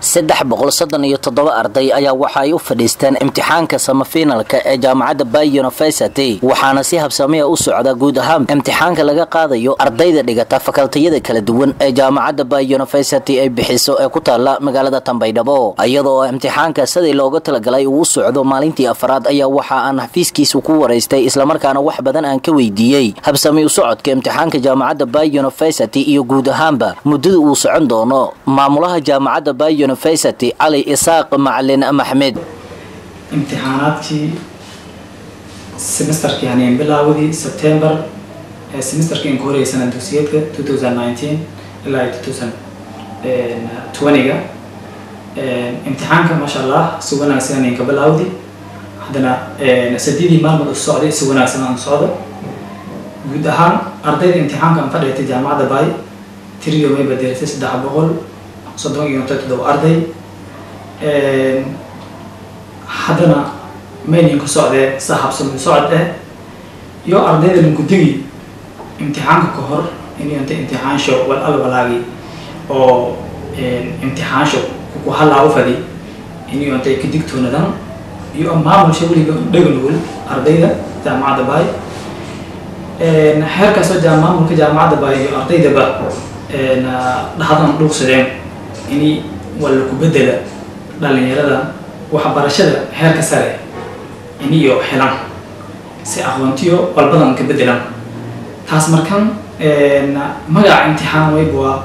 saddex boqol soddon iyo toddoba arday ayaa waxa ay u fadhiisteen imtixaanka samafinalka ee jaamacadda bay university waxaana si habsamiya u socda guud ahaan imtixaanka laga qaadayo ardayda dhigata fakaltiyada kala duwan ee jaamacadda bay university ay bixiso ee ku taala magaalada tambaydhabo iyadoo imtixaanka sidii looga talagalay uu socdo maalintii afraad ayaa waxa aan xafiiskiisa ku waraystay islamarkaana wax badan aan ka weydiiyey habsami u socodka imtixaanka jaamacadda bay university iyo guud ahaanba muddada uu socon doono maamulaha jaamacadda bay university cali isaaq macalin maxmed imtixaanaadkii semesterkii haneen bilaawdii september ee semesterkii in ku horeyay sanad dugsiyeedka two thousand nineteen ilaa two thousand twenty-ga imtixaanka maasha allah si wanaagsan haneen ka bilaawdi haddana sadidii maalmood u socday si wanaagsan aan socdo guud ahaan ardayda imtixaanka aan fadhigatay jaamacadda bay tiriyo may badelatay saddex boqol soddon iyo toddoba arday haddana maynin ku socdee sa habsami socod eh iyo ardayda lankudigi imtixaanka ka hor inta imtixaansho wal alwalaagi oo imtixaansho ku halaa u fadi inuu intay ka digtoonadan iyo maamulsha weliba dhaga nugul ardayda jaamacadda baay xeerkaasoo jaa maamulka jaamacadda baay iyo ardaydaba dhahadan dhuuqsadeen in walla ku bedela dhalinyarada waxbarashada heerka sare iniyo helan si aqoontiyo walbadan ka bedelan taas markan magaca imtixaan wayb waa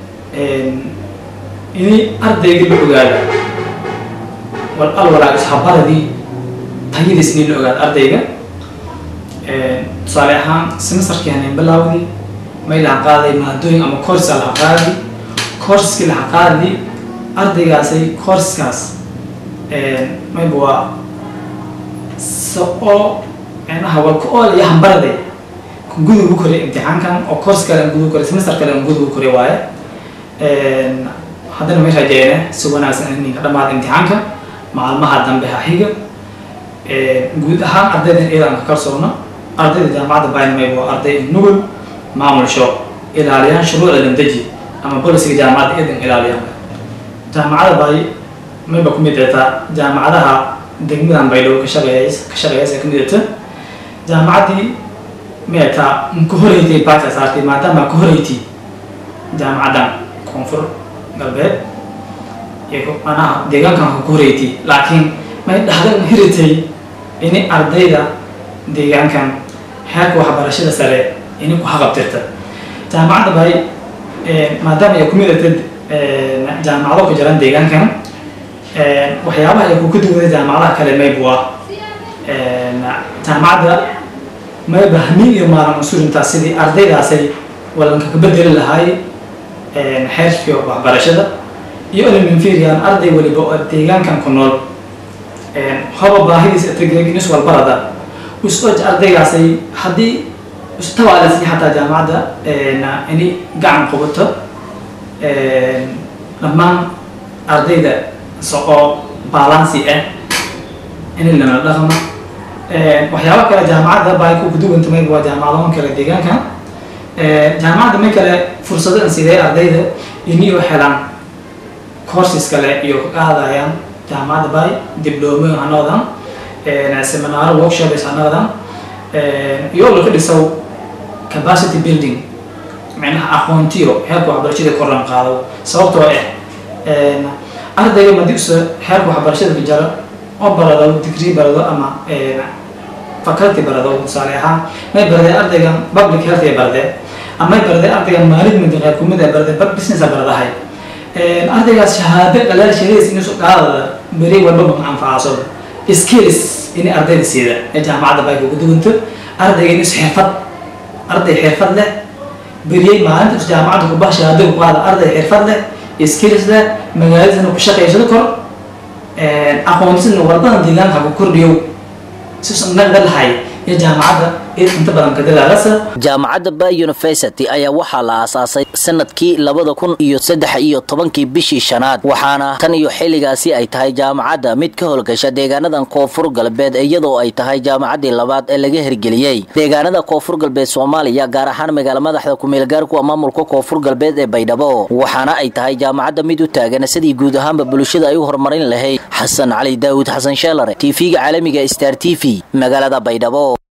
ini ardayga la ogaado wal alwalaa ishabaradii tayadiis ini la ogaado ardayga tusaale ahaan semesterkii haneen bilaawdii may laha qaaday maadooyin ama coursa laha qaadi courskii laha qaadi ardaygaasay courskaas mayba waa so oo micnaha walka ool iyo hambaraday gudugu koray imtixaankan oo course kale aan gudugu koray semester kale aan gudugu koray waaye haddana may rajeene si wanaagsan in ninka dhamaada imtixaanka maalmaha dambe ha xiga guud ahaan ardaydan iyadaan ka kalsoona ardayda jaamacadda bayn mayba waa arday nugul maamulsho ilaaliyaan shuruucda landeji ama bolisiga jaamacadda iyadan ilaaliyaan jaamacadda bay mayba ku midata jaamacadaha degmadan baydhow ka shaqeeys ka shaqeeyaysa ka midata jaamacaddii meeta ka horeytay baata saartay maadaama ka horeytay jaamacaddan koonfur galbeed iyo anaha deegaankan ka horeytay laakiin may dhahdan hiritay ini ardayda deegaankan xeerka waxbarashada sare ini ku haqabtirta jaamacadda bay maadaama ay ku midata jaamacado ku jiraan deegaankan waxyaabaha ay ku ka duwada jaamacadaha kale maybu ah jaamacadda mayba hamiin iyo maalan usurintaa sidii ardaydaasay walanka ka bedeli lahaay xeerkii waxbarashada iyo elementarian arday waliba oo deegaankan ku nool hoba baahidiisa tagreginis walbarada usoj ardaygaasay haddii istawaalasi xataa jaamacadda ini gacan qubato dhammaan ardayda soqo balancy ah in lana dhaqmo waxyaaba kale jaamacadda baa ku kuduwanta may waa jaamacadahan kale deegaanka jaamacadda may kale fursado an sidee ardayda iniyo helaan courses kale iyo ka qaadayaan jaamacadda bay diblomo hanoodan seminaaro workshops hanoodan iyo laka dhisow capacity building micnaha aqoontiyo heerka waxbarashada korlan qaado sababtoo ah ardayga madigusa heerka waxbarashada ka jaro oo barado degree barado ama faculty barado tusaale ahaan may baradee ardaygan public health ay baradee ama may baradee ardaygan management qayb kumid ay baradee business ay baradahay ardaygaas shahaado dhalaal shahadiis inuusu qaadada beri walbaba ma anfacaaso skills inay ardayda siida ee jaamacadda bay kugu duwanto ardayga inuusu xirfad arday xirfad leh beriyey maalinta is jaamacadda kubaha shahaado ku qaada arday xirfad leh skills leh magaaladiisana ku shaqaysado kor aqoontisna walbadan deegaanka ku kordhiyo siusan nagda lahay iyo jaamacadda inta badan ka dadaalasa jaamacadda bay university ayaa waxaa la aasaasay sanadkii labada kun iyo saddex iyo tobankii bishii shanaad waxaana tan iyo xilligaasi ay tahay jaamacadda mid ka howlgasha deegaanadan koonfur galbeed iyadoo ay tahay jaamacaddii labaad ee laga hirgeliyey deegaanada koonfur galbeed soomaaliya gaar ahaan magaala madaxda kumeelgaarkuwa maamulka koonfur galbeed ee baydhabo waxaana ay tahay jaamacadda mid u taagan sidii guud ahaanba bulshada ay u horumarin lahayd xasan cali daawud xasan sheelare tv-ga caalamiga star t v magaalada baydhabo